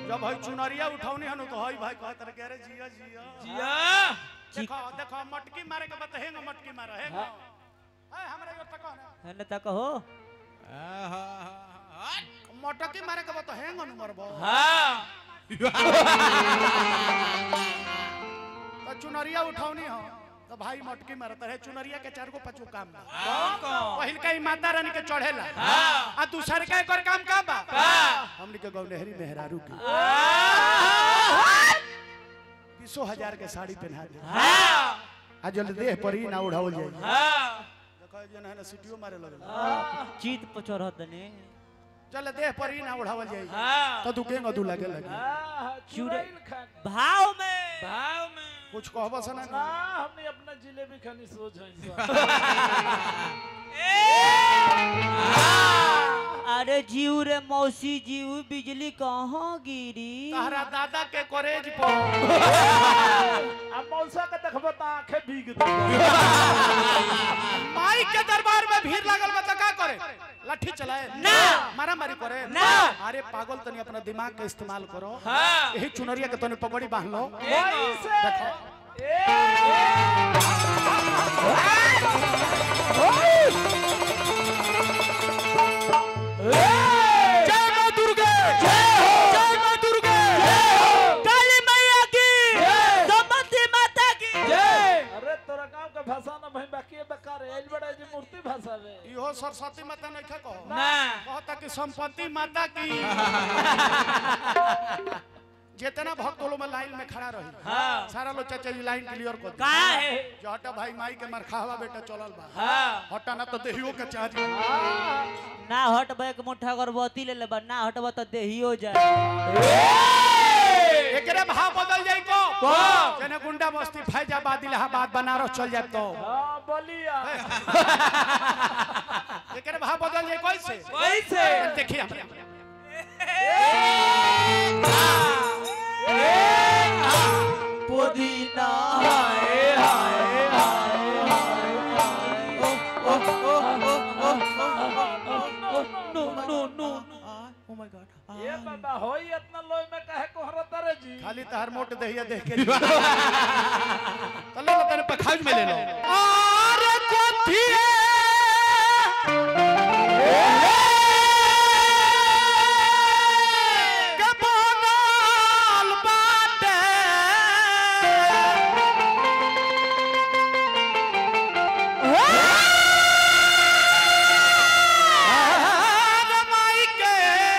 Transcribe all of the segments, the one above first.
जब भाई चुनरिया उठौनी हनु तो हई भाई कहत रहे अरे जिया जिया जिया देखो देखो मटकी मारे के बत हेंग मटकी मारे हेंग हाय हमरा यो तक ना है न तक हो मटकी मारे के बत हेंग नु मरबो हाँ तो चुनरिया उठौनी हो तो भाई मटकी मारत रहे चुनरिया के चार गो पाँच गो काम बा कौन कौन पहिल का ही माता रानी के चढ़ेला हाँ आ दूसर का एकर काम का बा का हमनी के गौनहरी मेहरारू की बीसो हजार के साड़ी पहना दे हाँ आ जल देह पर ही ना उड़ावल जाए हाँ देखो जन है ना सीटियो मारे लगल चीत पर चढ़त ने चल देह पर ही ना उड़ावल जाए हाँ तो तू के गदू लगे लगे चुड़ैल भाव में भाव में कुछ कहबो से ना ना हमने अपना जिलेबी खानी सोच है अरे जीव रे मौसी जीव बिजली कहाँ गिरी तहरा दादा के कॉलेज पर अब मौसा के देखबो त आंखें भीग दे माई के दरबार में भीड़ लागल बा तो का करे लाठी चलाए ना। मारा मारी करे ना। अरे पागल तनी अपना दिमाग का इस्तेमाल करो हाँ यही चुनरिया के तनी पगड़ी बांध लो वैसे देखो जय मां दुर्गे जय मां दुर्गे काली मैया की दमती माता की अरे तोरा गांव के भाषा ना भाई बाकी है बेकार है एल बड़ा जी मूर्ति भाषा में इहो सरस्वती माता नहीं कहो ना कहता कि संपत्ति माता की जितना भक्त लोग में लाइन में खड़ा रही हाँ सारा लोग चाचा जी लाइन क्लियर कर का है जो हटा भाई माई के मरखावा बेटा चलल बा हाँ हटा ना तो देहियो के चार्ज ना हट बैक मुठा अगरबत्ती ले लेबा ना हटबा तो देहियो जाए एकरे भाव बदल जाई को कौन? जने गुंडा मस्ती फैजाबाद इलाहाबाद बनारस चल जाए तो हां बोलिया एकरे भाव बदल जाई कैसे कैसे देखिए हम पुदीना नो नो नो ओ माय गॉड ये बाबा होई इतना लोई में काहे को हरत रे जी खाली तहर मोट दहिया देख के तले तने पखाज में ले लो अरे कोठिए के बनल बाटे अरे माई के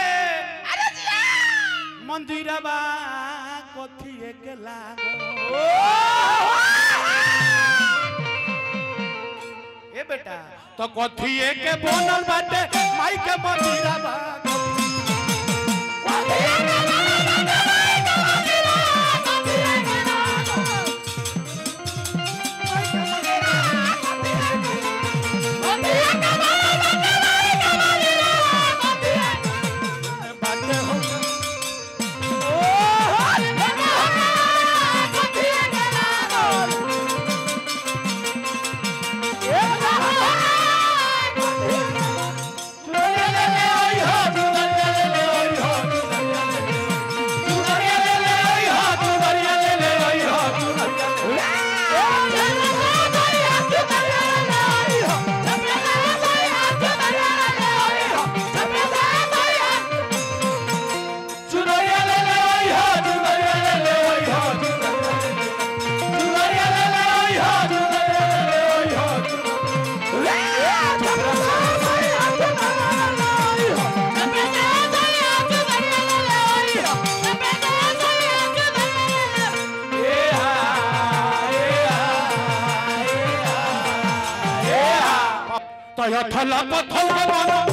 मंदिरबा कोठिए के लागो ए बेटा तो कोठिए के बनल बाटे माई के मंदिरबा बाटे हो तो यथल पथल बना